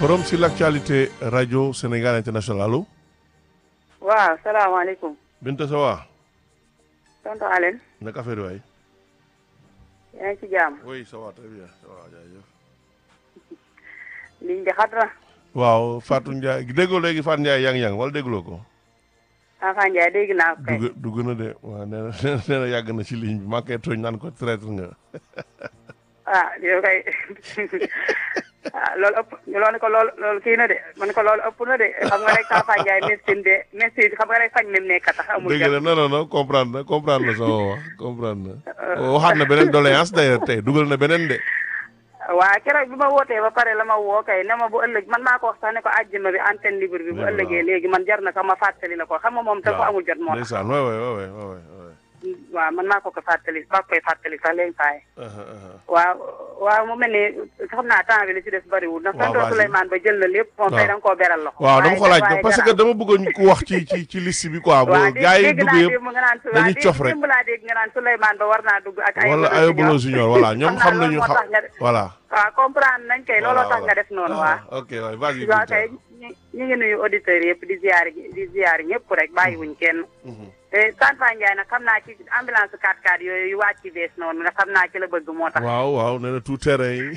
Forum sur l'actualité radio Sénégal international allo. waaw salaamaaleykum. Binta ça va. tonton Alioune. naka affaire waay. yaa ngi ci jàmm. oui ça va très bien ça va jaajëf. liñ di xat na. waaw Fatou Ndiaye déggoo léegi Fatou Ndiaye yang yang wala dégguloo ko. Afa Ndiaye dégg naa ko kay. dugg dugg na de waaw nee na nee na yàgg na ci ligne bi maa ngi koy tooñ naan ko traître nga. ah yow kay ah loolu ëpp loolu ko loolu loolu kii na de man ko loolu ëpp na de xam nga rek Afa Ndiaye médecine de médecine xam nga rek fañ même nekk tax amul dégg na non non non comprendre na comprendre na sama wax comprendre na. waxaat na beneen doléance d'ailleurs tey dugal na beneen de. waa keroog bi ma wootee ba pare la ma woo kay ne ma bu ëllëg man maa ko wax sax ne ko àjjuma bi antenne libre bi bu ëllëgee léegi man jar na sax ma fàttali la ko xam nga moom dafa amul jot moo tax ndeysaan waay waay waay waay waay. waaw man maa ko ko fàttali maa koy fàttali sax léegi faay waaw waaw mu mel ni xam naa temps bi li ci des bëriwul ndax waaw tonton Souleymane ba jël na lépp moom tey da nga koo beral loxo waaw dama ko laaj waaye parce que dama bëggoon ku wax ci ci ci liste bi quoi. waaw boo gars yi dégg dugg naa yëpp démb nga naan dañuy cof rek. démb laa dégg nga naan Souleymane ba war naa dugg ak ay wala ay Bolo Junior voilà ñoom xam nañu moo xam tax nga def voilà. waaw comprendre nañ kay looloo tax nga def noonu waa Ah, ok waay vas-y. waaw Binta. kay ñu ñu ngi nuyu auditeurs yëpp di ziar di ziar ñëpp rek bàyyiwuñ kenn Mhm. te Tanfa Ndiaye nag xam naa ci ambulance 4x4 yooyu yu wàcc ci bees noonu nga xam naa ci la bëgg moo tax waaw waaw nee na tout terrain yi.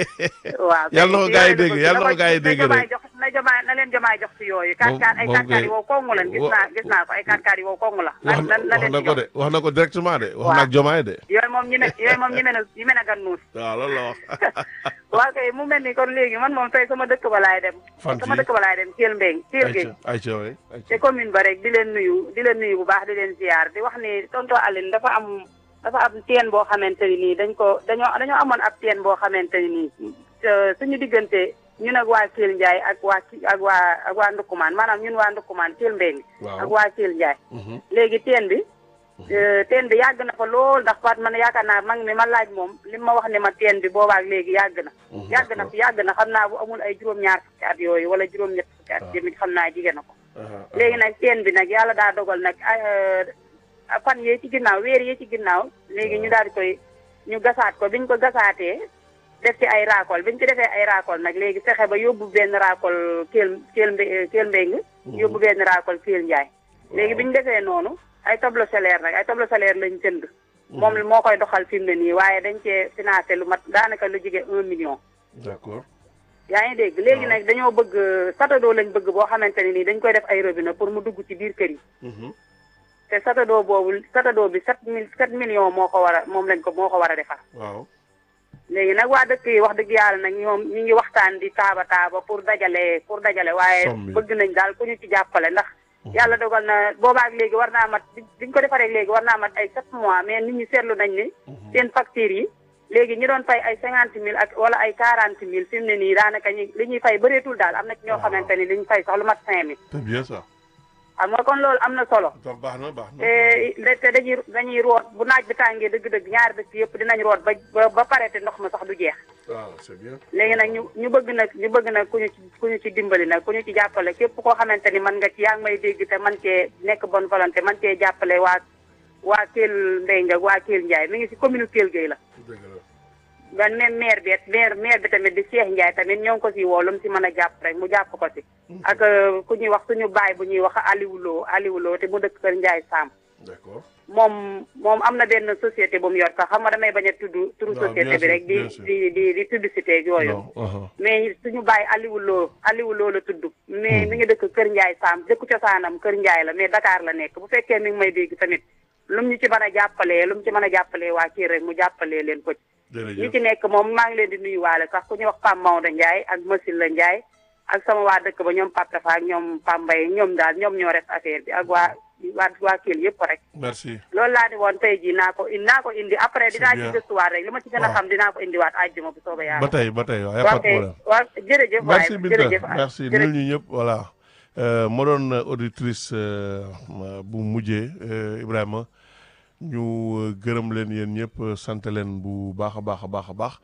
waaw Yàlla na ko gars yi dégg, yàlla na ko gars yi dégg na rek. jox na jomaay na leen jomaay jox ci yooyu Moom- 4x4 ay moom 4x4 yi kay- wow kongu lan gis wa- naa gis naa ko ay 4x4 yi wow kongu la na wax na na wax leen na ci ko jox de wax na ko directement de. wax Waaw. na ak Jomaay de. yooyu moom ñi ne yooyu moom ñi mën a ñi mën a gan nuus waaw loolu la wax. waaw kay mu mel ni kon léegi man moom tey sama dëkk ba laay dem Fan sama ci? dëkk ba laay dem Thiel Mbeng Thiel Gueye ayca ayca waay ayca. te commune ba rek di leen nuyu di leen nuyu bu baax di leen ziar di wax ni tonton Aline dafa am dafa am teen boo xamante ni nii dañ ko dañoo dañoo amoon ab teen boo xamante ni nii euh, suñu diggante ñun ak waa Thiel Ndiaye ak waa ki ak waa ak waa Ndukkumaan maanaam ñun waa Ndukkumaan Thiel Mbeng Waaw. ak waa Thiel Ndiaye Mhm. léegi teen bi euh, teen bi yàgg na fa lool ndax Faat man yaakaar naa mag mi ma laaj moom li ma wax ne ma teen bi boobaak léegi yàgg na Mhm, yàgg na fi yàgg na xam naa bu amul ay juróom-ñaar fukki at yooyu wala juróom-ñett fukki at Waaw. jëmit xam naa jigéen na ko Aha, léegi nag teen bi nag yàlla daa dogal nag euh, fan yee ci ginnaaw weer yee ci ginnaaw léegi ñu daal di koy ñu gasaat ko biñ ko gasaatee def ci ay raakol biñ ci defee ay raakol nag léegi fexe ba yóbbu benn raakol kéel kéel mbe kéel mbéng yóbbu benn raakol kéel njaay léegi biñ defee noonu ay tableau solaire nag ay tableau solaire lañ jënd moom moo koy doxal fi mu ne nii waaye dañ cee financé lu mat daanaka lu jige un million d'accord. yaa ngi dégg léegi nag dañoo bëgg satadoo lañ bëgg boo xamante ne nii dañ koy def ay robinet pour mu dugg ci biir kër yi Mhm. te satadoo boobu satadoo bi sept mille sept millions moo ko war a moom lañ ko moo ko war a defar waaw. léegi nag waa dëkk yi wax dëgg yàlla nag ñoom ñu ngi waxtaan di taaba taaba pour dajale pour dajale waaye Somme bi. bëgg nañ daal ku ñu ci jàppale ndax yàlla dogal na boobaak léegi war naa mat bi- biñ ko defaree léegi war naa mat ay sept mois mais nit ñi seetlu nañ ni seen facture yi léegi ñi doon fay ay cinquante mille ak wala ay quarante mille fi mu ne nii daanaka ñi li ñuy fay bëreetul daal am na ci ñoo xamante ni li ñu fay sax lu mat cinq mille c'est bien ça. xam nga kon loolu am na solo kon baax na baax na. te te dañuy dañuy root bu naaj bi tàngee dëgg-dëgg ñaari dëkk yëpp dinañ root ba ba ba pare te ndox ma sax du jeex waaw c'est bien. léegi nag ñu ñu bëgg nag ñu bëgg nag ku ñu ci ku ñu ci dimbali nag ku ñu ci jàppale képp koo xamante ni man nga ci yaa ngi may dégg te man cee nekk bonne volonté man cee jàppale waa waa Kell Mbengue ak waa Kell Ndiaye mi ngi si commune Kell Gueye la dëgg la. nga même maire bi it maire maire bi tamit di Cheikh Ndiaye tamit ñoo ngi ko si woo lu mu si mën a jàpp rek mu jàpp ko si ak euh, ku ñuy wax suñu baay bu ñuy wax Aliou Lo Aliou Lo te mu dëkk kër Ndiaye Sam d'accord. moom moom am na benn société bu mu yor sax xam nga damay bañ a tudd turu waaw, société bien bi sûr, rek di bien sûr. di di di publicité ak yooyu non. aha. mais suñu bàyyi Aliou Lo Aliou Lo la tudd mais mi ngi dëkk Kër Ndiaye Sam dëkku cosaanam Kër Ndiaye la mais Dakar la nekk bu fekkee mi ngi may dégg tamit lu mu ñu ci mën a jàppalee lu mu ci mën a jàppalee waa kii rek mu jàppalee leen ko ci ñi jërëjëf. ci nekk moom maa ngi leen di nuyuwaale sax ku ñuy wax Pam Maodo Ndiaye ak Masil la Ndiaye ak sama waa dëkk ba ñoom Pape Tafa ak ñoom Pambay ñoom daal ñoom ñoo def affaire bi ak waa waa waa Kell yëpp rek merci. loolu laa di woon tey jii naa ko indi naa ko indi après C'est dinaa ci bien. gëstuwaat rek li ma ci gën a Waaw. xam dinaa ko indiwaat àjjuma bu soobee yàlla ba tey ba tey waaw y a waaw pas de kay problème. waaw jërëjëf waay merci Binta jërëjëf merci jërëjëf. nul ñu ñëpp voilà Euh, ma doon auditrice euh, bu mujjee euh, Ibrahima ñu euh, gërëm leen yéen ñëpp euh, sant leen bu baax a baax a baax a baax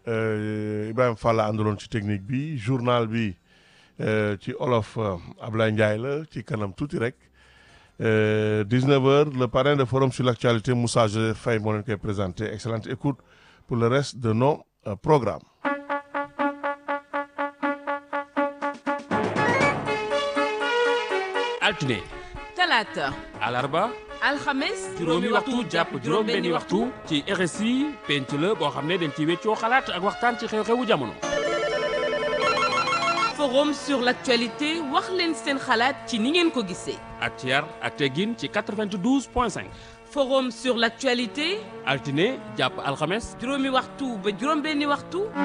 Euh, Ibrahima Fall la àndaloon ci technique bi journal bi euh, ci olof euh, Ablaye Ndiaye la ci kanam tuuti rek Euh, 19h le parrain de forum sur l'actualité Moussa Joseph Faye moo leen koy présenté excellente écoute pour le reste de nos euh, programmes altine talaata alarba alxames juróomi waxtu jàpp juróom-benni waxtu ci RSI penc la boo xam ne dañ ci weccoo xalaat ak waxtaan ci xew-xewu jamono. forum sur l'actualité wax leen seen xalaat ci ni ngeen ko gisee ak ci yar ak teggin ci 92 point 5 forum sur l'actualité altine jàpp alxames juróomi waxtu ba juróom benni waxtu